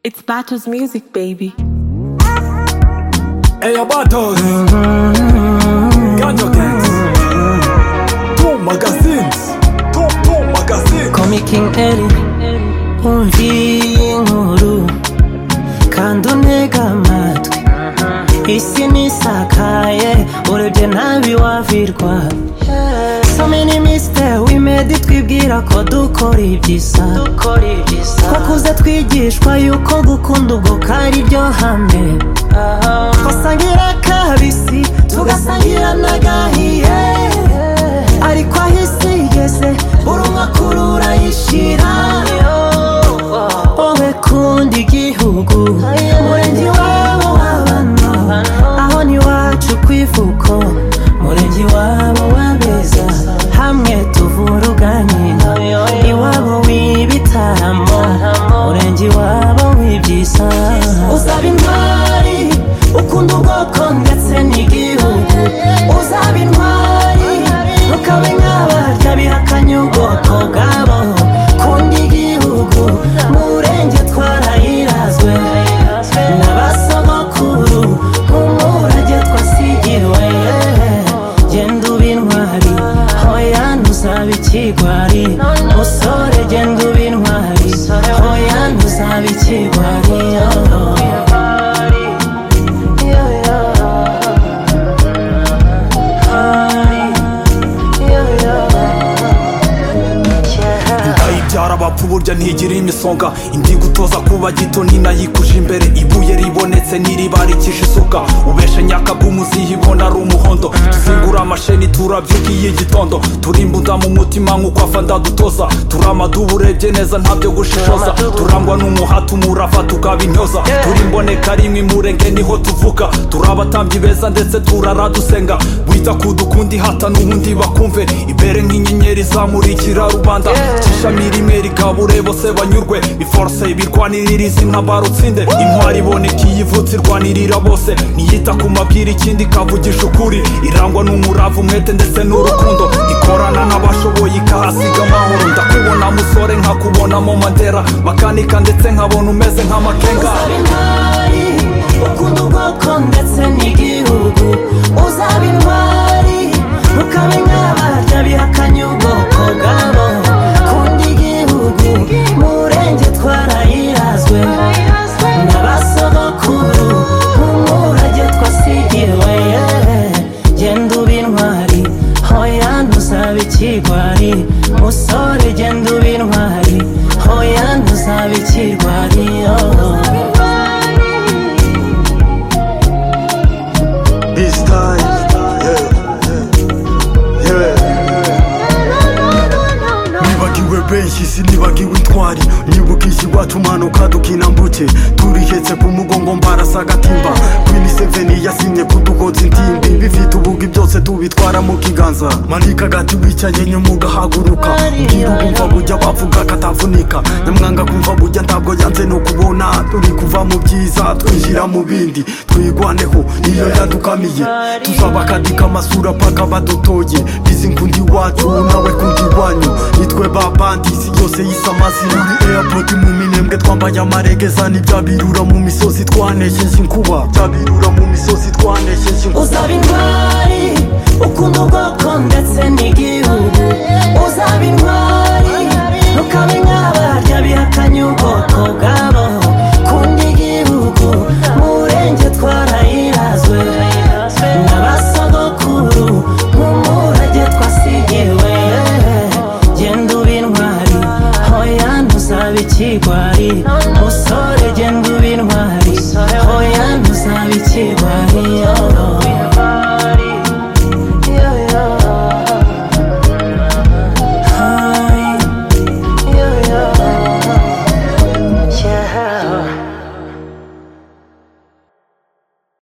It's Bato's music, baby. Ella Battles Ganja Kings Two magazines Two, two magazines King Eli umviye inkuru kandi untega amatwi isi nisakaye urebye nabi wavirwa so many mistake we made twibwira ko dukora ibyisa ko kuze twigishwa yuko gukunda ubwo kari byo hame twasangira kabisi tugasangira n'agahiye ariko aho isi igeze buri umwe akurura yishira wowe kunda igihugu murenge iwabo w'abano aho ni iwacu ku ivuko murenge iwabo w'abeza hamwe tuvura uganira iwabo w'ibitaramo murenge iwabo w'ibyisa uzaba intwari ukunda ubwoko ndetse n'igihugu uzaba intwari ukaba inkabarya bihakanye ubwoko bwabo kunda igihugu murenge twarayirazwe n'abasogokuru nk'umurage twasigirwe genda uba intwari hoya ntuzaba ikigwari musore genda uba intwari hoya ntuzaba ikigwari Inda ibyara abapfu burya ntigira imisonga indi gutoza kuba gito ninayikuje imbere ibuye ribonetse ntiribarikisha isuka ubeshe nyakagumu uzihibona ari umuhondo tuzingura amasheni turabyuka iyo igitondo turimbunda mu mutima nk'uko afanda dutoza turamaduba urebye neza ntabyo gushishoza turangwa n'umuhati umurava tukabinyoza turi imboneka rimwe imurenge niho tuvuka turi abatambyi beza ndetse turaradusenga wita kudukunda ihata n'ubundi bakumve ibere nk'inyenyeri zamurikira rubanda ishami rimwe rikabure bose banyurwe iforse ibirwanirira izina barutsinde intwari iboneka iyo ivutse irwanirira bose ntiyita ku mabwira ikindi ikavugisha ukuri irangwa n'umurava umwete ndetse n'urukundo ikorana n'abashoboye ikahasiga amahoro ndakubona musore nkakubonamo mandera bakanika ndetse nkabona umeze nk'amakenga uzaba intwari ukunda ubwoko ndetse n'igihugu uzaba intwari ukaba inkabarya bihakanye ubwoko bwabo kunda igihugu murenge twarayirazwe n'abasogokuru nk'umurage twasigirwe genda uba intwari hoya ntuzaba ikigwari musore genda uba intwari hoya ntuzaba ikigwari oh. This time, yeah, yeah. nibagiwe benshi sinibagiwe intwari nibukije iwacu manuka dukina mbuke turihetse ku mugongo mbarasa agatimba kwini seveni yasinye kudugoza intimbi bifite ubugi byose tubitwara mu kiganza manika agati wicaye nyuma ugahaguruka ubwira bumva bujya bavuga katavunika nyamwanga kumva bujya ntabwo yanze no kubona turi kuva mu byiza twinjira mu bindi twigwaneho iyo yadukamiye tuzabakadika amasura paka badotoye bizi nkundi wacu nawe kundi wanyu nitwe babandizi yose y'isamazi muri airport mu minembwe twambaye amaregeza n'ibyabirura mu misozi twanesheje inkuba byabirura mu misozi twanesheje inkuba uzaba intwari ukunda ubwoko ndetse n'igihugu uzaba intwari ukaba inkabarya bihakanye ubwoko bwabo